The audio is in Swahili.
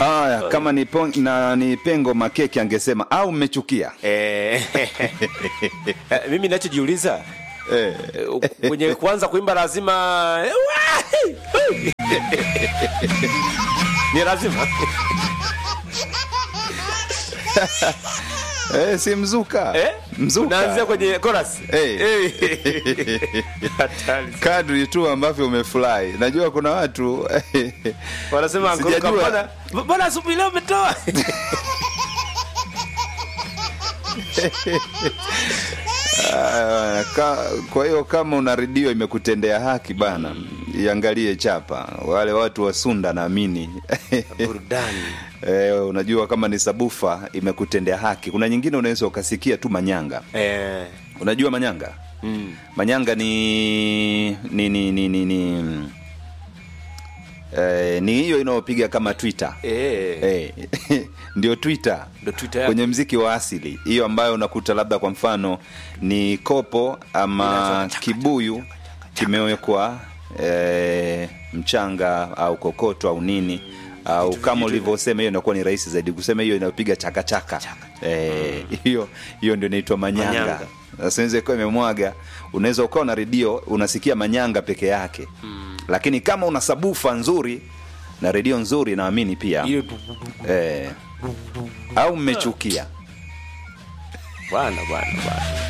Haya, kama ni, pon, na, ni pengo makeki angesema au mmechukia Eh, mimi nachojiuliza eh. eh, kwenye kuanza kuimba lazima ni lazima Eh, si mzuka eh? mzuka Unaanzia kwenye chorus Eh. Eh. Hatari. kadri tu ambavyo umefurahi najua kuna watu wanasema Sijajua. "Uncle, mbona mbona asubuhi leo umetoa Ah, ka, kwa hiyo kama una redio imekutendea haki bana iangalie chapa wale watu wa sunda naamini burudani Eh, unajua kama ni sabufa imekutendea haki kuna nyingine unaweza ukasikia tu manyanga eh, unajua manyanga mm. manyanga ni ni ni ni, ni, ni eh, ni hiyo inayopiga kama twitter eh, eh, ndio twitter ndo Twitter yako. kwenye mziki wa asili hiyo ambayo unakuta labda kwa mfano ni kopo ama kibuyu kimewekwa e, mchanga au kokoto au nini au kama ulivyosema hiyo inakuwa ni rahisi zaidi kusema hiyo inayopiga chakachaka Eh, hiyo hiyo ndio inaitwa manyanga Manyanga. sasa inaweza ikawa imemwaga unaweza ukawa na redio unasikia manyanga peke yake lakini kama una sabufa nzuri na redio nzuri naamini pia Hiyo- eh, au mmechukia bwana bwana bwana